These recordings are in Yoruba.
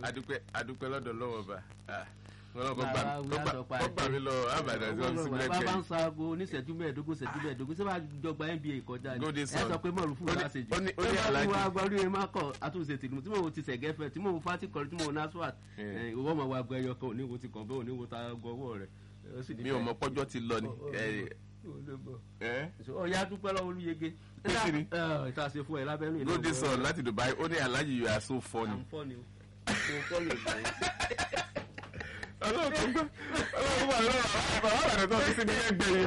adúpẹ́ adúpẹ́ lọ́dọ̀ lọ́wọ́ bá wọn kọ́ Bàbá wí gbà àtọ̀pá kọ́ gbà mí lọ àbàdàn tí wọ́n ti sílẹ̀ bá bá ń kẹ́yìn. sọ aago oníṣẹ́jú mẹ́ẹ̀ẹ́dógún ṣẹ́jú mẹ́ẹ̀ẹ́dógún ṣé bá jọgba nba kọjá ni Golden ẹ Sun. sọ pé mọ̀rún fún Ó ní- lásìjì ó ní- ó ẹ ní bá Alhaji. fún wa gbọ́ orí ẹ má kọ̀ àtúnṣe tìlú tí mò ń ti sẹ̀gẹ́fẹ̀ tí mò ń fati kọrin tí mò ń naswat Eh. ìwọ ọmọ wa gbọ́ ẹyọ kan òníwo ti kàn bẹ́ẹ̀ òníwo ta gọwọ́ rẹ̀ ó sì ní mi ò mọ pọ́jọ́ ti lọ ni. Ó- ó- ẹ ẹ ọ̀ya dúpẹ́ lọ́wọ́ olúyege kí ni? ìta ṣe fún ẹ lábẹ́nu ìlú Golden Sun láti Dubai ó ní Alhaji you are so funny. àǹfọ̀ni o kò fọ́ọ̀lù ìgbà yẹn. ọlọ́run tó gbọ́ ọlọ́run wà lọ́wọ́ àwọn àbàdàn tó ti sí ní ẹgbẹ̀yìn.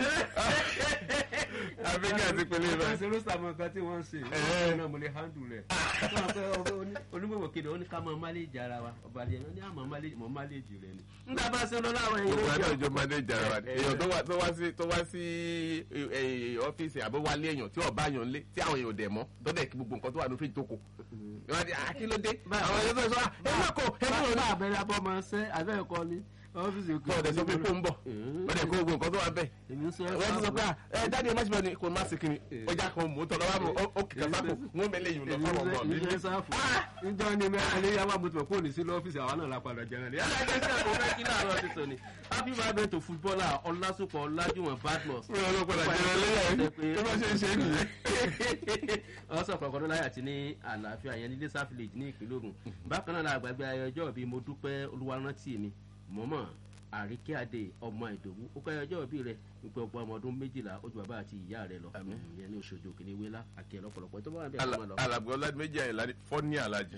àbíkẹ́ àti pẹ̀lú ìbá. wọ́n ṣe ló sàmọ̀ nǹkan tí wọ́n ń ṣe wọ́n náà mo lè handle rẹ̀ wọ́n pẹ́ onígbòmọ̀ kéde ó ní ká máa máléjì ara wa ọba àdìyẹ ní àmọ́ máléjì mọ́ máléjì rẹ̀ ni. nígbà bá ṣe lọ láwọn èèyàn gbogbo ló àti jẹ́ ọjọ́ máa dé ìjàrá wa ni èèyàn tó wá tó wá sí tó wá sí ẹ, ẹ, ọ́fíìsì àbí wálé èèyàn tí ọba èèyàn lé tí àwọn èèyàn dẹ̀ mọ́ dọ́dẹ̀ kí gbogbo nǹkan tó wà ní fíjì tó kù. wọ́n á di àkílódé àwọn èèyàn tó sọ ẹ má kó ẹ má bá kó abẹ́rẹ́ abọ́ máa ń sẹ́ abẹ́rẹ́ kọ́ ni ọ́fíìsì òkè. bọ́ọ̀ dẹ̀ sọ pé kó ń bọ̀ wọ́n dẹ̀ kó gbogbo nǹkan tó wà bẹ́ẹ̀. èmi ń sọ wọ́n ti sọ pé à, ẹ dáadé ẹ má ṣe bẹ́ẹ̀ ni kò má sí kiri ọjà kan mò ń tọ́ lọ́wọ́ àbọ̀ ó kìkà sáko wọ́n mẹ́lẹ̀ yìí lọ fáwọn ọmọ mi. èmi ń sáfù níjọ́ ni mẹ́rin lé yàrá mo ti mọ̀ kó ní sí lọ́fíìsì àwọn náà la padà jẹun ní. yàrá ẹgbẹ́ sẹ́kọ̀ fẹ́ kí láàárọ̀ ti sọ ni happy birthday to footballer ọlásùpọ̀ ọlájúwọ̀n badmus. mi ò lọ padà jẹun lẹ́yà yìí bí wọ́n ṣe ń ṣe é nìyẹn. wọ́n sọ pọ̀kọ́ tó láyà tí ní àlàáfíà yẹn ní lẹ́sà village ní ìpínlẹ̀ Ògùn bákan náà la àgbàgbé ayọjọ́ bíi mo dúpẹ́ olúwarántì mi mọ́mọ́ àríkẹ́ adé ọmọ ìdòwú ó kọ́ ayọjọ́ bíi rẹ̀ wípé ọgbọ́n ọmọ ọdún méjìlá ó ju bàbá àti ìyá rẹ̀ lọ ìyẹn ní oṣooṣù kìíní wíwá àkẹ́ lọ́pọ̀lọpọ̀ tó bá wà bẹ́ẹ̀ kọ́ máa lọ. alàgbé ọládìméjì àyìnlá ní fọ́ní alájì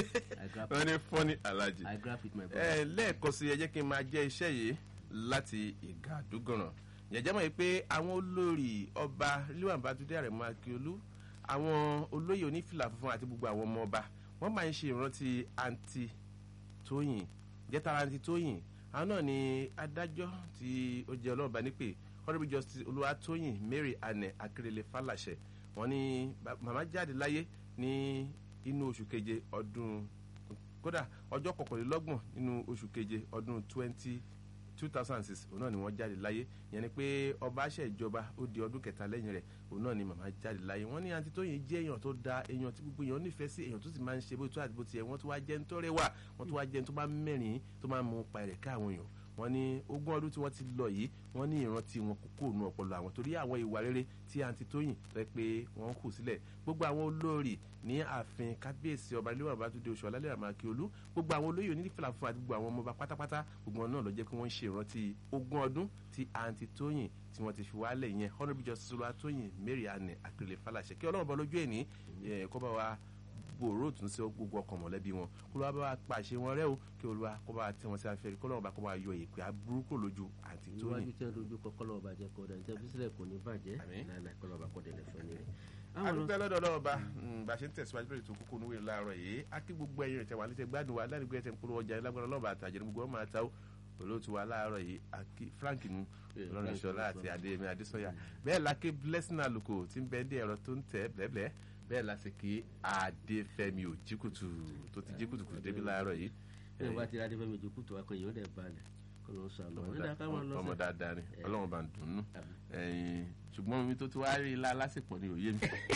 I grab- wọ́n ní fọ́ní alájì. I grab with my brother. ẹ lẹ́ẹ̀kan sí ẹ jẹ́ kí n máa jẹ́ iṣẹ́ yìí láti ìgà àdúgànràn yẹ̀jẹ̀ mọ̀ pé àwọn olórí ọba ríwọ̀n bàtúndé àrẹ̀mọ akíolú àwọn olóyè onífìlà funfun àti gbogbo àwọn ọmọ ọba wọ́n máa ń ṣe ìrántí àǹtí tóyìn jẹ́tara àǹtí tóyìn àwọn náà ni adájọ́ tí ó jẹ́ ọlọ́ọ̀bá nípè honourable justice olúwatóyìn mary anne akérèlé fàlàṣẹ wọ́n ní ba- màmá jáde láyé ní inú oṣù keje ọdún kódà ọjọ́ kọkànlélọ́gbọ̀n nínú oṣù keje ọdún twenty two thousand and six òun náà ni wọ́n jáde láyé yẹn ni pé ọba àṣẹjọba ó di ọdún kẹta lẹ́yìn rẹ̀ òun náà ni màmá jáde láyé wọ́n ní àǹtí tóyìn jẹ́ èèyàn tó da èèyàn tí gbogbo èèyàn nífẹ̀ẹ́ sí èèyàn tó sì máa ń ṣe bó tó àti bó tiẹ̀ wọ́n tó wá jẹ́ ń tọ́rẹ́ wà wọ́n tó wá jẹ́ ń tó máa ń mẹ́rin tó máa ń mú pa ẹ̀rẹ̀ ká àwọn èèyàn wọ́n ní ogún ọdún tí wọ́n ti lọ yìí wọ́n ní ìrántí wọn kò kúrò nù ọpọlọ àwọn torí àwọn ìwà rere tí àǹtí tóyìn rẹ pé wọ́n kù sílẹ̀ gbogbo àwọn olórí ní ààfin kábíyèsí ọba ilé wàbá túnde oṣù alálẹ̀ àmàkíolú gbogbo àwọn olóyè onífìlà fún àti gbogbo àwọn ọmọọba pátápátá gbogbo wọn náà ló jẹ́ pé wọ́n ń ṣe ìrántí ogún ọdún tí àǹtí tóyìn tí wọ́n ti fi wálẹ̀ yẹn honourable justice olúwatóyìn mary anne akérèlé fàlàṣẹ kí ọlọ́run bọ́ lójú ẹ̀ ní kó bá wa gbòòrò tún sí gbogbo ọkàn mọ̀lẹ́bí wọn kó ló wá bá wa pàṣẹ wọn rẹ́ o kí olúwa kó bá wa tẹ́ wọn sí afẹ́rí kó lọ́wọ́ bá kó bá wa yọ ìpè aburúkú lójú àǹtí tóyìn. iwájú tí wọn dojú kọ kọlọ ọbàjẹ kọ ọdà níta bísílẹ kò ní bàjẹ́ Àmín. láìláì kọlọ ọba kọdẹ lẹfọ ní rẹ. adúpẹ́ lọ́dọ̀ ọlọ́run bá bá a ṣe ń tẹ̀síwájú lórí ètò kókó níwèé láàárọ̀ yìí a kí gbogbo ẹ̀yin ìtẹ̀wà létẹ̀ gbádùn wa ládùúgbò ẹ̀tẹ̀ ń polówó ọjà lágbára ọlọ́run bá àtàjẹ́ ní gbogbo ọmọ àtàwọ̀ olóòtú wa láàárọ̀ yìí akí frank nu Yeah, lọ́rùn Frank ìṣọ̀lá àti Olúṣọlá. adéyẹmí adésọyà bẹ́ẹ̀ la kí blessing àlùkò tí ń bẹ dé ẹ̀rọ tó ń tẹ̀ blẹ́blẹ́ bẹ́ẹ̀ la sì kí adéfẹ́mi òjìkùtù tó ti jíkùtùkùtù débi láàárọ̀ yìí bí wọn bá ti adé fẹmi ìjókòó tó akọ èèyàn dẹ balẹ̀ kọ ló ń sọ àlọ ọmọ nígbà ká wọn lọ ọmọ sí. dáadáa ni Eh. ọlọ́run bá ń dùn nù Àmín. ẹ̀yìn ṣùgbọ́n mi tó ti wá rí ilá lásìkò ni òye mi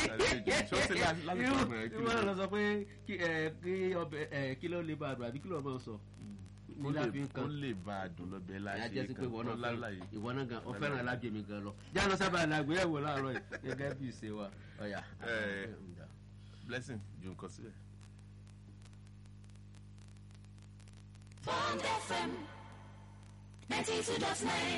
ṣó sí lá- lásìkò irú rẹ̀ kí irú ló wọn lọ sọ pé kí ẹ kí ọbẹ ẹ kí ló lè bá a dùn àbí kí ló máa sọ. kó nílá lè fi ń kó kan lè bá a dùn lọ́bẹ̀ ìyá láṣẹ jẹ́ sí pé ìwọ náà fẹ́ràn láláyé. ìwọ náà gan ọ̀fẹ́ràn alájọ mi gan lọ. jáde sábà làgbé ẹ̀wò láàárọ̀ yìí gẹ́gẹ́ bí ìṣe wa ọ̀yà. Eh. blessing ju nǹkan sílẹ̀. Bond FM 92.9.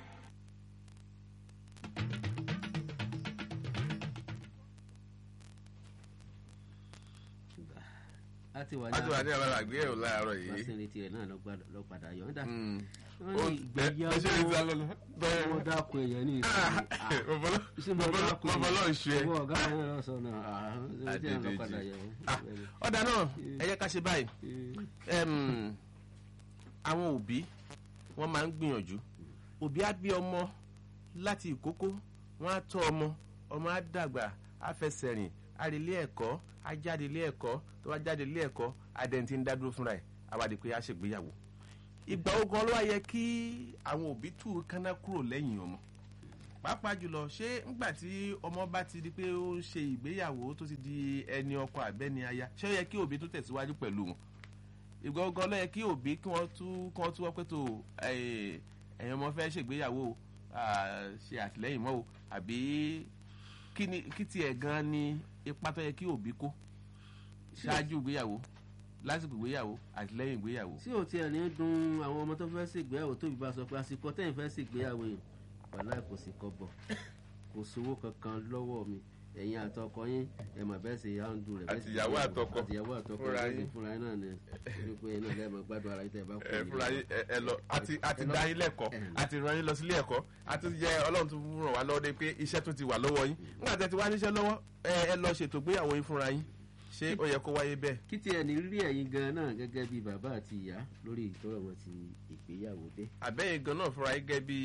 a ti wà a ti wà ní àwọn àgbé ẹ̀rọ láàárọ̀ yìí. lásìrì tirẹ̀ náà lọ gbàdọ̀- lọ padà yọ̀ ọ́dà. Mm. wọ́n Ó- ní ẹ- ẹ ṣe ń sá ìgbéyàwó lọ́nà. bẹ́ẹ̀ wọ́n dákun èèyàn ní ìsìn. bọ́bọ́lọ́ ń ṣe. owó ọ̀gá àwọn ẹ̀rọ sọ náà àhán tí a lọ padà yọ̀ Ah, ọ̀dà náà ẹ jẹ́ ká ṣe báyìí Em, àwọn òbí wọ́n máa ń gbìyànjú òbí á bí ọmọ láti ìkókó wọ́n á tọ́ ọmọ ọmọ á dàgbà á fẹsẹ̀ rìn á rí ilé ẹ̀kọ́ á jáde ilé ẹ̀kọ́ tó bá jáde ilé ẹ̀kọ́ adẹ́ntì ń dádúró fúnra ẹ̀ àwádìí pé á ṣègbéyàwó ìgbà ogun ló wá yẹ kí àwọn òbí tú kánná kúrò lẹ́yìn ọmọ pàápàá jùlọ ṣé ńgbà tí ọmọ bá ti di pé ó ń ṣe ìgbéyàwó tó ti di ẹni ọkọ àbẹ́ni aya ṣé ó yẹ kí òbí tó tẹ̀síwájú pẹ̀lú wọn ìgbọ́ngàn lọ́yẹ kí òbí kí wọ́n tú kí wọ́n tú wọ́n pé tó ẹ̀yin ọmọ fẹ́ ṣègbéyàwó ṣe àtìlẹ́yìn mọ́ o àbí kí ni kí tiẹ̀ gan ni ipa tó yẹ kí òbí kó ṣáájú ìgbéyàwó lásìkò ìgbéyàwó àtìlẹ́yìn ìgbéyàwó. tí ò tiẹ̀ ní dun àwọn ọmọ tó fẹ́ ṣègbéyàwó tóbi bá sọ pé àsìkò tẹ́yìn fẹ́ ṣègbéyàwó yìí wàhálà kò sí kọ́bọ̀ kò sówó kankan lọ́wọ́ mi ẹ̀yin àtọkọ yín ẹ̀ mà bẹ́ẹ̀ sì yáǹdù rẹ̀ bẹ́ẹ̀ sì àtìyàwó àtọkọ àtìyàwó àtọkọ fúnra bẹ́ẹ̀ sì yín. fúnra yín náà ni wípé iná lẹ́ẹ̀mọ gbádùn ara yín tẹ́ ẹ bá kú ẹ fúnra yín ẹ ẹ lọ àti àti dá yín lẹ́kọ̀ọ́ àti ràn yín lọ sílé ẹ̀kọ́ àti jẹ ọlọ́run tó ràn wá lọ́wọ́ de pé iṣẹ́ tó ti wà lọ́wọ́ yín nígbà tí ẹ ti wá níṣẹ́ lọ́wọ́ ẹ ẹ lọ ṣètò ìgbéyàwó yín fúnra yín ṣé ó yẹ kó wáyé bẹ́ẹ̀. kí tiẹ̀ ní rí ẹ̀yin gan náà gẹ́gẹ́ bí bàbá àti ìyá lórí ìtọ́rọ̀ wọn ti ìgbéyàwó dé. àbẹ́yìn gan náà fúnra yín gẹ́ bí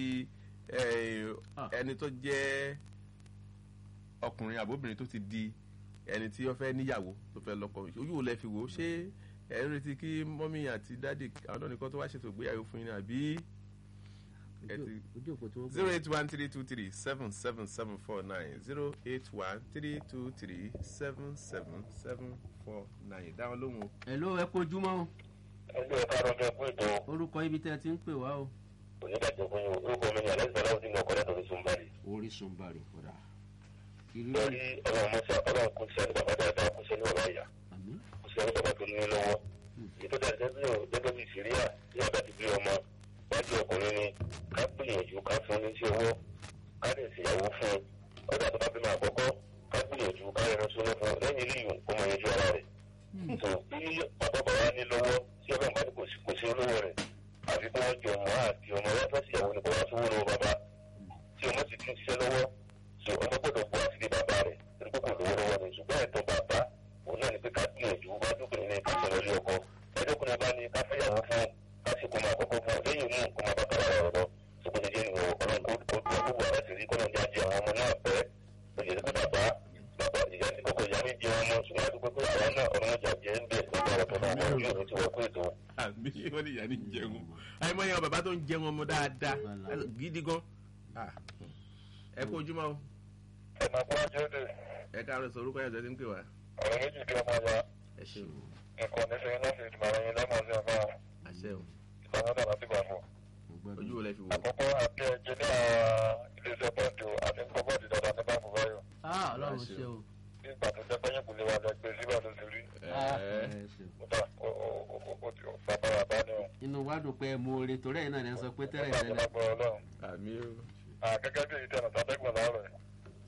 Ah. ẹni tó jẹ́ ọkùnrin àbóbìnrin tó ti di ẹni tí ó fẹ́ níyàwó tó fẹ́ lọ́kọ ojú wo lẹ fi wò ó ṣé ẹ ń retí kí mọ́mí àti dáàdì àwọn náà nìkan tó wá ṣètò ìgbéyàwó fún yín ni àbí ẹ Ojú- ti- ojú òpó tí wọ́n zero eight one three two three seven seven seven four nine zero eight one three two three seven seven seven four nine dáhùn lóhùn o. ẹ̀ ló ẹ kojúmọ́ o ẹgbẹ́ ọ̀ká lọ́jọ́ ẹkú ètò orúkọ ibi tẹ́ ẹ ti ń pè wá o. onídàájọ́ fún yín orúkọ mi ní alẹ́ sọlá òdì náà kọ́lẹ́ torí sunbari. orísun bari kódà ìrírí lórí ọlọ́run mọ́sá ọlọ́run kò sí ẹni bàbá dáadáa kò sí ẹni bàbá ìyá àmì kò sí ẹni bàbá tó ní lọ́wọ́. èyí tó dáa gẹ́gẹ́ bí o- gẹ́gẹ́ bí síríà tí a bá ti bí ọmọ wájú ọkùnrin ni ká gbìyànjú ká fún ní sí owó ká lè ṣèyàwó fún un ọjà tó bá bímọ àkọ́kọ́ ká gbìyànjú ká rẹ̀ sọ́nà fún un lẹ́yìn ilé ìwọ̀n kó mọ yanjú ara rẹ̀. tó bí bàbá bàbá ní lọ́wọ́ tí ọlọ́run bá ní kò sí kò sí olówó rẹ̀ àfi kí wọ́n jọ mọ́ àti ọmọ wọn fẹ́ ṣèyàwó ní kò wá sówó lọ́wọ́ bàbá tí ọmọ ti tún ṣiṣẹ́ lọ́wọ́ so ọmọ gbọ́dọ̀ gbọ́ àti bàbá rẹ̀ torí pé kò lówó lọ́wọ́ ni ṣùgbọ́n ẹ̀tọ́ bàbá òun náà ni pé ká gbìyànjú wá dúkùnrin ní ká sọ̀rọ̀ ilé ọkọ ẹ̀dọ́kùnrin bá ní ká fẹ́yàwó fún ká sì kó máa kọ́kọ́ fún lẹ́yìn mú kó máa bá kára rẹ̀ lọ ṣùgbọ́n jẹ́ ìwọ̀n ọlọ́run kó kó tó gbogbo àwọn ti rí kọ́nà jẹ́ àjẹ àwọn ọmọ náà pẹ́ lóye pé bàbá bàbá ìyá ti kọ́kọ́ ìyá ní jẹ ọmọ ṣùgbọ́n àdúgbò pé àwọn náà ọ̀run jà jẹ́ ń bẹ̀ lọ́gbà ọ̀tọ̀ náà wọ́n yóò ní ti wọ́n kó ètò àmì wọn ni ìyá ní jẹun àìmọ yẹn bàbá tó ń jẹun ọmọ dáadáa Wàhálà. gidi gan Ah, ẹ kó ojúmọ́ o ẹ̀ máa kó àjọ dé ẹ káàárọ̀ sọ orúkọ yẹn tó ti ń pè wá ọ̀rọ̀ méjì bí ọmọ ya ẹ ṣeun nǹkan nífẹ̀ẹ́ láti ìdìbò àwọn yẹn lẹ́mọ̀ sí ọ̀gá àṣẹ o ìgbàlódé láti gbà fún. ojú wo lẹ fi wò. àkọ́kọ́ àti ẹ̀jẹ̀ ní iléeṣẹ́ bọ́ọ̀dù àti kọ́bọ́ọ̀dù dáadáa ní báńkì báyọ̀ ah ọlọ́run ṣe o. ní ìgbà tó jẹ́ pẹ́yìn kò lè wà lọ gbé síbà tó ti rí Ah, ẹ ẹ ṣe o. kódà ó ó- ó- ó ti bàbá bàbá ni o inú wa dùn pé mo re torí ẹ̀yin náà lẹ́ ń sọ pé tẹ́lẹ̀ nígbà tó tẹ́lẹ̀ lágbọ́ ọlọ́run àmì o Ah, gẹ́gẹ́ bí èyí tẹ̀nà tàbẹ́gbọ̀n láàrọ̀ ẹ̀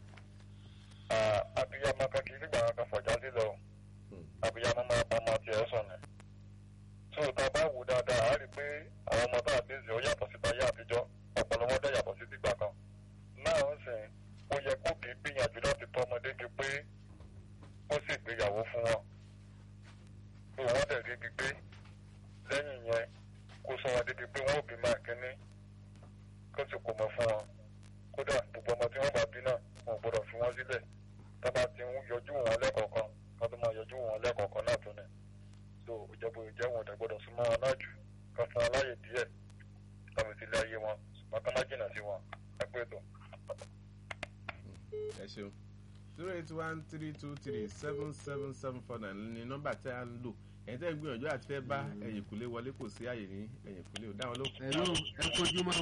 abiyamọ kan kì í nígbà kan fọjá lílọ o. abiyamọ máa bá ọmọ tiẹ̀ sùn ni tó o ta bá wò dáadáa á rí i pé àwọn ọmọ tá a bí ó yàtọ̀ sí báyé àtijọ́ ọpọlọ wọn dẹ̀ yàtọ̀ sí tìgbà kan náà ń sìn ó yẹ kó kì í gbìyànjú láti tọ́ ọmọdé di pé ó sì gbéyàwó fún wọn tó wọ́n dẹ̀ rí gbígbé lẹ́yìn yẹn kó sọ wọn débi pé wọ́n ò bí máa kínní kó sì kó mọ fún wọn kódà gbogbo ọmọ tí wọ́n bá bí náà wọn ò gbọ́dọ̀ fi wọ́n sílẹ̀ tá bá ti ń yọjú wọn lẹ́kọ̀ọ̀kan ká tó máa yọjú wọn lẹ́kọ̀ọ̀kan náà tó ní so ìjọba ìjẹ́ wọn ò dẹ̀ gbọ́dọ̀ súnmọ́ wọn náà jù ká fún wọn láàyè díẹ̀ kábi sílé ayé wọn ṣùgbọ́n ká má jìnnà sí wọn ẹ pé tó. ẹ ṣeun zero eight one three two three seven seven seven four nine ni nọ́mbà tí a ń lò ẹ̀yin tẹ́ ń gbìyànjú àti fẹ́ bá ẹ̀yìn kùlé wọlé kò sí àyè ní ẹ̀yìn kùlé ò dáwọn ló. ẹ̀ ló ẹ kojúmọ́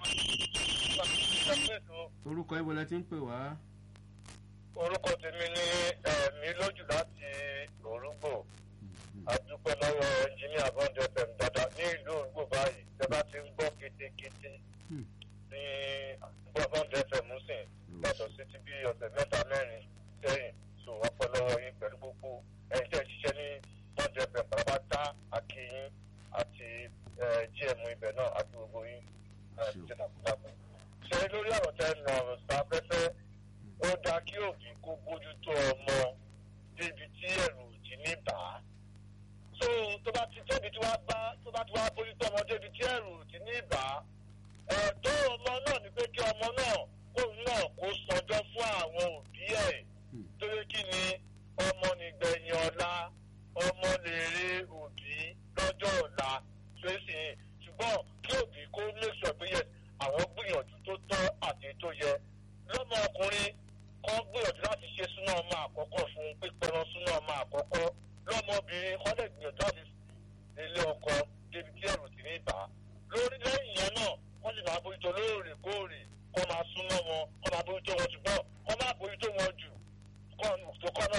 o. orúkọ ibo lẹ ti ń pè wá. orúkọ tèmi ní ẹ̀mí lójú láti orúgbò adúpẹ́ lọ́wọ́ ẹnjìníà bọ́ńdé fm dáadáa ní ìlú orúgbò báyìí tẹ́ bá ti ń gbọ́ kétékété Hmm. ní gbọ́ bọ́ńdé fm sìn yàtọ̀ sí ti bí ọ̀sẹ̀ mẹ́ta mẹ́rin sẹ́yìn so ọpẹ́ lọ́wọ́ yín pẹ̀lú gbogbo ẹ̀yin tẹ́ ẹ ṣiṣẹ́ ní bọ́ńdé fm pàápàá akínyín àti gm ibẹ̀ náà àti gbogbo yín ẹ̀ Sure. ṣe takuntakun. ṣe lórí ọ̀rọ̀ tẹ́ ẹ nà ọ̀rọ̀ sáfẹ́fẹ́ ó dáa kí òbí kó bójú tó ọmọ débi tí ẹ̀rù ò ti ní bà á. so tó bá ti tóbi tí wàá bá tó bá ti wàá bójú tó ọmọ débi tí ẹ̀rù ò ti ní bà á. ẹ̀tọ́ ọmọ náà ni pé kí ọmọ náà kóun náà kó sanjọ́ fún àwọn òbí ẹ̀ torí kí ni ọmọ nìgbẹ̀yìn ọ̀la ọmọ lè rí òbí lọ́jọ́ ọ̀la tó sì ṣùgbọ́n kí òbí kó lè sọ pé yẹ àwọn gbìyànjú tó tọ́ àti tó yẹ lọ́mọ ọkùnrin kan gbìyànjú láti ṣe súná ọmọ àkọ́kọ́ fún pípẹ́rán súná ọmọ àkọ́kọ́ lọ́mọbìnrin kan lè gbìyànjú láti ilé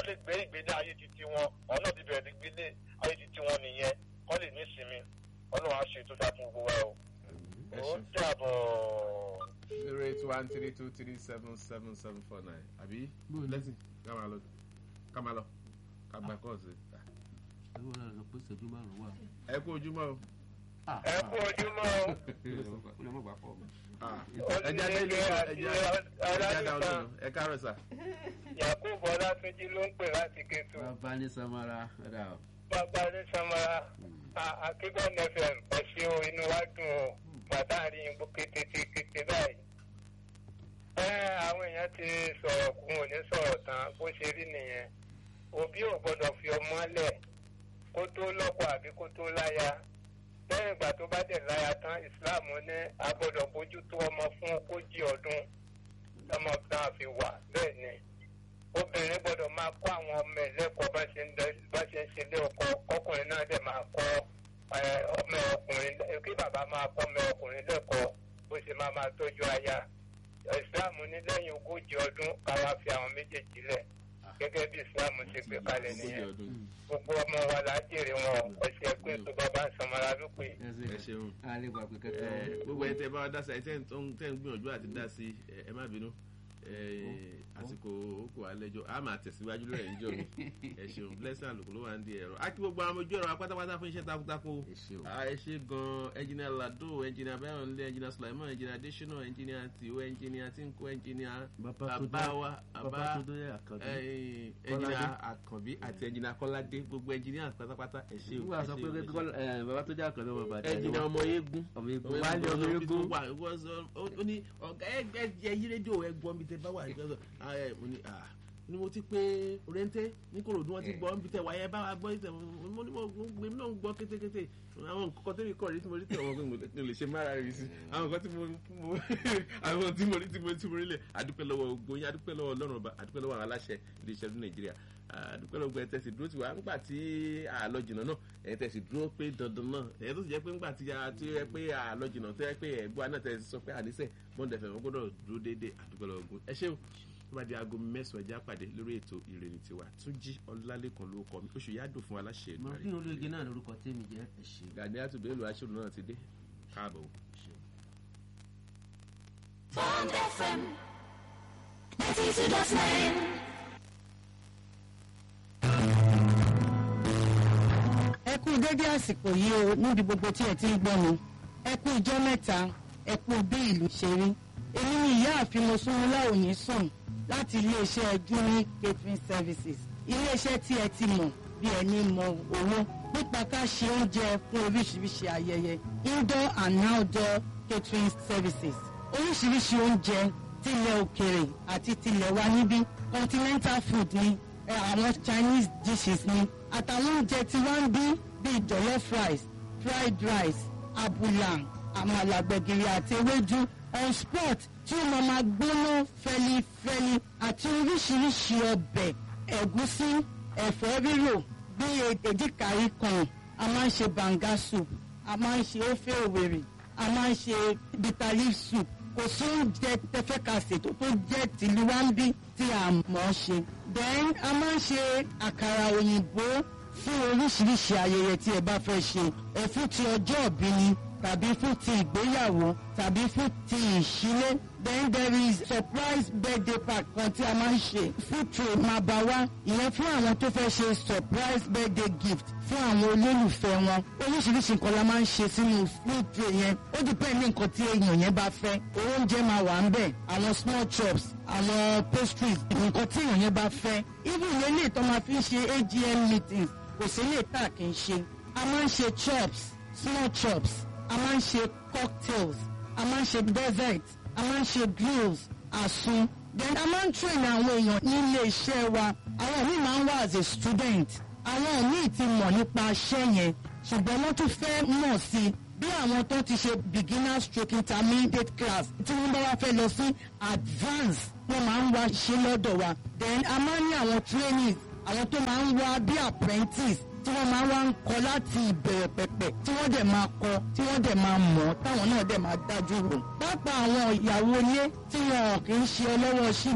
lè gbé ìgbélé ayé titi wọn ọ̀nà ti bẹ̀rẹ̀ gbélé ayé titi wọn nìyẹn kọ́ lè ní ìsinmi ọlọ́run á ṣe tó dáa fún gbogbo wa o. ẹ ó ṣe dàbọ̀. zero eight one three two three seven seven seven four nine àbí lẹ́sìn ká máa lọ ká máa lọ ká gba kọ́ọ̀sì. ẹ wọ́n náà sọ pé ìṣẹ́jú márùn-ún wà. ẹ kú ojúmọ́ o. ẹ kú ojúmọ́ o. ó lè mọ̀ gbà pọ̀ mọ́. Ah, ẹ jáde ilé ẹ jáde àwọn ọ̀nà ẹ káàárọ̀ sà. yakubu ọlátúnjì ló ń pè láti kétu bàbá ní samara ọ̀dà ọ̀. bàbá ní samara akígbọ́n fm ẹ̀sìn o inú wa dùn o pàtàkì yìnbó kété kété báyìí. ẹ àwọn èèyàn ti sọ̀rọ̀ kún òní sọ̀rọ̀ tán bó ṣe rí nìyẹn òbí ò gbọ́dọ̀ fi ọmọ lẹ̀ kó tó lọ́kọ àbí kó tó láya lẹ́yìn ìgbà tó bá dẹ̀ láya tán ìsìláàmù ní a gbọ́dọ̀ bójú tó ọmọ fún ogójì ọdún ọmọ náà fi wà bẹ́ẹ̀ ni obìnrin gbọ́dọ̀ máa kọ́ àwọn ọmọ ẹ̀ lẹ́kọ̀ọ́ bá ṣe ń dẹ- bá ṣe ń ṣe lé ọkọ ọkùnrin náà dẹ̀ máa kọ́ ẹ, ọmọ ọkùnrin kí bàbá máa kọ́ ọmọ ọkùnrin lẹ́kọ̀ọ́ bó ṣe máa máa tọ́jú aya ìsìláàmù ní lẹ́yìn ogójì ọdún káwá fi àwọn méjèèjì lẹ̀ gẹ́gẹ́ bí ìsìláàmù ṣe gbé kalẹ̀ ogójì nìyẹn ọdún gbogbo ọmọ wa là á jèrè wọn ọ̀sẹ̀ pé tó bàbá ń sanmọ́ra wípé ẹ ṣeun. a lè gbà pé ẹ kẹ́kẹ́ gbogbo ẹ tẹ bá wa dá sí ẹ tẹ ń tẹ ń gbìyànjú àti dá sí ẹ ẹ má bínú ẹ àsìkò òkú alẹjọ a máa tẹsíwájú lórí ẹjọ mi ẹ ṣeun blessing àlùkò ló wà ń di ẹ̀rọ a kí gbogbo àwọn ojú ẹ̀rọ apátápátá fún iṣẹ́ takuntakun ẹ ṣe o. a ẹ ṣe gan ẹnjìnìà lado ẹnjìnìà bayọ̀nlé ẹnjìnìà sulaiman ẹnjìnìà adesina ẹnjìnìà tiwo ẹnjìnìà tinko ẹnjìnìà babawa bàbá tó dé àkàndé. ẹ, ẹnjìnìà àkànbí àti ẹnjìnìà kọ́ládé gbogbo ẹnjìnìà pátápátá ẹ ṣe o nígbà ẹ sọ ṣe pé o, ẹ ṣe o. kọ́lá- ẹ, bàbá tó dé àkàndé ọmọ bàdá ẹnjìnìà ọmọ eégún ọmọ eégún wà ní ọmọ eégún. wà ó ní ọ̀gá ẹgbẹ́ ẹ yí rédíò ẹ gbọ́ mi tẹ bá wà nígbà tó ẹ mo ní à ni mo ti pé oriente ní korodu wọn ti gbọ́ níbi tẹ wáyé bá wa gbọ́ ìtẹ̀ mo ní mo gbé mi náà ń gbọ́ kétékété àwọn nǹkan tó rí kọ́ rí tí mo rí tẹ̀ wọ́n pé mo lè ṣe mára rí sí àwọn nǹkan tí mo mo àwọn tí mo rí tí mo tí mo rí lẹ̀ adúpẹ́ lọ́wọ́ ogun yín adúpẹ́ lọ́wọ́ ọlọ́run ọba adúpẹ́ lọ́wọ́ àwọn aláṣẹ ilé iṣẹ́ ní nàìjíríà àdúpẹ́ lọ́gbọ̀n ẹ̀ tẹ̀sí dúró tiwa ńgbà tí àlọ́ jìnnà náà ẹ̀ tẹ̀sí dúró pé dandan náà ẹ̀ tó sì jẹ́ pé ńgbà tí a ti rẹ pé àlọ́ jìnnà tó yẹ pé ẹ̀gbọ́n náà tẹ̀sí sọ pé àníṣe bọ́ǹdẹ̀ fẹ̀ wọ́n gbọ́dọ̀ dúró déédéé àdúpẹ́ lọ́wọ́ ogun ẹ ṣé o tó bá di aago mẹ́sàn-án ẹja pàdé lórí ètò ìrèlè tiwa túnjí ọlálẹ́kan ló kọ mi oṣù yá dùn fún aláṣẹ ìlú mo rẹ̀ kí olóye náà lórúkọ tèmi jẹ́ ẹ ṣe o. gani àtúbẹ̀lù aṣọ́nù náà ti dé káàbọ̀ o. Bond FM 92.9. ẹ kú dédé àsìkò yìí o níbi gbogbo tí ẹ ti ń gbọ́ mi ẹ kú ijọ́ mẹ́ta ẹ kú bí ìlú ṣe rí èmi ni ìyáàfin mosúnmọ́lá òní sùn láti iléeṣẹ́ junior catering services iléeṣẹ́ tí ẹ ti mọ̀ bí ẹni mọ owó nípa ká ṣe oúnjẹ fún oríṣiríṣi ayẹyẹ indoor and outdoor catering services oríṣiríṣi oúnjẹ tilẹ̀ òkèrè àti tilẹ̀ wa níbí continental food ni ẹ, àwọn chinese dishes ni àtàwọn oúnjẹ tí wọ́n ń bí bíi jollof rice fried rice abula àmàlà gbẹ̀gìrì àti ewédú on spot tí ó máa máa gbóná fẹlifẹli àti oríṣiríṣi ọbẹ̀ ẹ̀gúsí ẹ̀fọ́ rírò bíi èdìkàrí kan a máa ń ṣe banga soup a máa ń ṣe ofe òwèrè a máa ń ṣe bitter leaf soup kò sí oúnjẹ tẹfẹ́ ka ṣètò tó jẹ́ tìlú wa ń bí tí a mọ̀ ọ́ ṣe. then a máa ń ṣe àkàrà òyìnbó fún oríṣiríṣi ayẹyẹ tí ẹ bá fẹ́ ṣe ẹ fún ti ọjọ́ ìbí ni tàbí fún ti ìgbéyàwó tàbí fún ti ìṣílé then there is surprise birthday party kan tí a máa ń ṣe food tray máa bá wá ìyẹn fún àwọn tó fẹ́ ṣe surprise birthday gift fún àwọn olólùfẹ́ wọn oríṣiríṣi nǹkan la máa ń ṣe sínú food tray yẹn ó depend ní nǹkan tí èèyàn yẹn bá fẹ́ oúnjẹ máa wà ń bẹ̀ àwọn small chops àwọn pastries nǹkan tí èèyàn yẹn bá fẹ́ even ilé ilé ìtọ́ máa fi ń ṣe agm meetings kò sí ilé ìta kì í ṣe a máa ń ṣe chops small chops a máa ń ṣe cocktails a máa ń ṣe dessert a máa ń ṣe grills àsun then a máa ń train àwọn èèyàn nílé iṣẹ́ wa àwọn míì máa ń wá as a student àwọn míì ti mọ̀ nípa iṣẹ́ yẹn ṣùgbọ́n wọ́n tún fẹ́ mọ̀ sí i bí àwọn tó ti ṣe beginner stroke intermediate class tí wọ́n bá wá fẹ́ lọ sí advance wọ́n máa ń wá ṣe lọ́dọ̀ wa then a máa ń ní àwọn trainees àwọn tó máa ń wá bí apprentice tí wọ́n máa wá ń kọ láti ìbẹ̀rẹ̀ pẹ̀pẹ̀ tí wọ́n dẹ̀ máa kọ tí wọ́n dẹ̀ máa mọ̀ táwọn náà dẹ̀ máa dájú rò. pápá àwọn ìyàwó ilé tí wọn kì í ṣe ọlọ́wọ́ síbí tó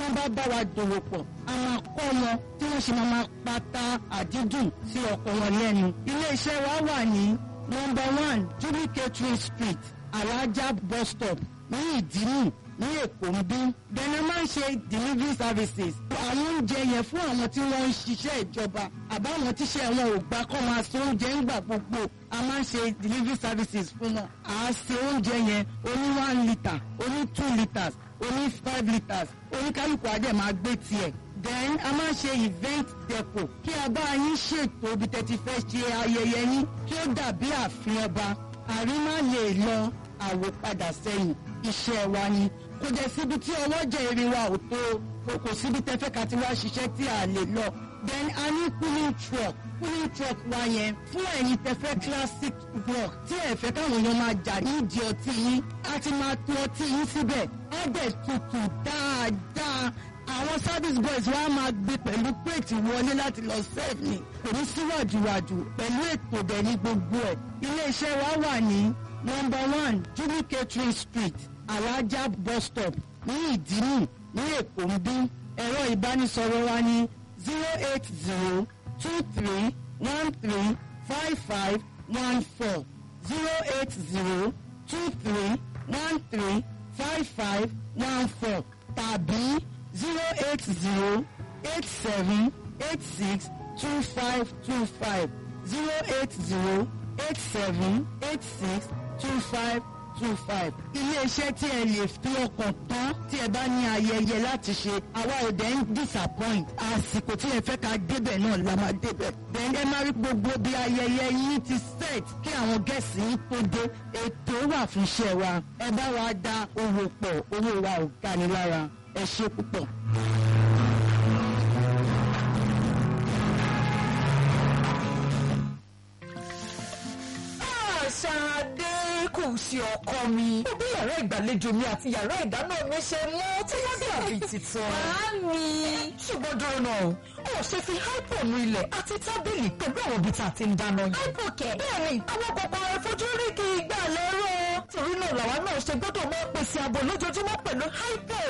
tó bá bá wa dòwò pọ̀ a máa kọ́ wọn tí wọ́n ṣe máa máa pata àdídùn sí ọkọ̀ wọn lẹ́nu. ilé-iṣẹ́ wa wà ní number one jubilee catering street alaja bus stop ní ìdímù ní èkó ń bí. bẹ́ẹ̀ni a máa ń ṣe delivery services. àwọn oúnjẹ yẹn fún àwọn tí wọ́n ń ṣiṣẹ́ ìjọba àbáwọn tíṣẹ́ wọn ò gbà kọ́ máa ṣe oúnjẹ ńgbà gbogbo a máa ń ṣe delivery services fún wọn. à á ṣe oúnjẹ yẹn oní one litre oní two litres oní five litres oníkálukú adé máa gbé tiẹ̀ then a máa ń ṣe event deco kí a bá yín ṣètò ibi tẹ́tí fẹ́ ṣe ayẹyẹ yín kí ó dàbí ààfin ọba àrímá lè lọ àwòpadà sẹ́yìn iṣẹ́ wa ni kò jẹ́ síbi tí ọwọ́ jẹ́ eré wa ò tó o kò síbi tẹ́fẹ́ ká ti wá ṣiṣẹ́ tí a lè lọ then a ní cooling truck cooling truck wa yẹn fún ẹ̀yin tẹ́fẹ́ classic rock tí ẹ fẹ́ káwọn èèyàn máa jà nídìí ọtí yín a ti máa to ọtí yín síbẹ̀ á dẹ̀ tutù dáadáa àwọn service boys wa máa gbé pẹ̀lú plate wọlé láti lọ serve ni kò ní síwájúwájú pẹ̀lú ètò dẹ̀ ní gbogbo ẹ̀ iléeṣẹ́ wa wà ní number one jubilee catering street alaja bus stop ní ìdímù ní èkó ń bí ẹ̀rọ ìbánisọ̀rọ̀ wa ní zero eight zero two three one three five five one four zero eight zero two three one three five five one four tàbí zero eight zero eight seven eight six two five two five zero eight zero eight seven eight six two five two five. iléeṣẹ́ tí ẹ lè fi ọkàn tán tí ẹ bá ní ayẹyẹ láti ṣe àwa ò dẹ̀ ń disappoint àsìkò tí ẹ fẹ́ ká débẹ̀ náà la máa débẹ̀. then ẹ máa rí gbogbo bí ayẹyẹ yín ti set kí àwọn gẹ̀ẹ́sì yín tó dé ètò wà fún iṣẹ́ wa ẹ bá wa dá owó pọ̀ owó wa ò ga ni lára ẹ ṣe púpọ̀. Ṣadé kò ṣe ọkọ mi. Ó bí yàrá ìgbàlejò mi àti yàrá ìdáná mi ṣe mọ́ tí wọ́n dàbí titun. Màámi. Ṣùgbọ́n dúró náà, ó ṣe fi hypo nu ilẹ̀ àti tábìlì pẹ̀lú àwọn ibi tá a ti ń dáná yìí. Hypo kẹ̀. Bẹ́ẹ̀ni, àwọn kòkòrò àìfojúrí kì í gbà lẹ́rọ̀. Torí náà làwa náà ṣe gbọ́dọ̀ máa pèsè ààbò lójoojúmọ́ pẹ̀lú hypo.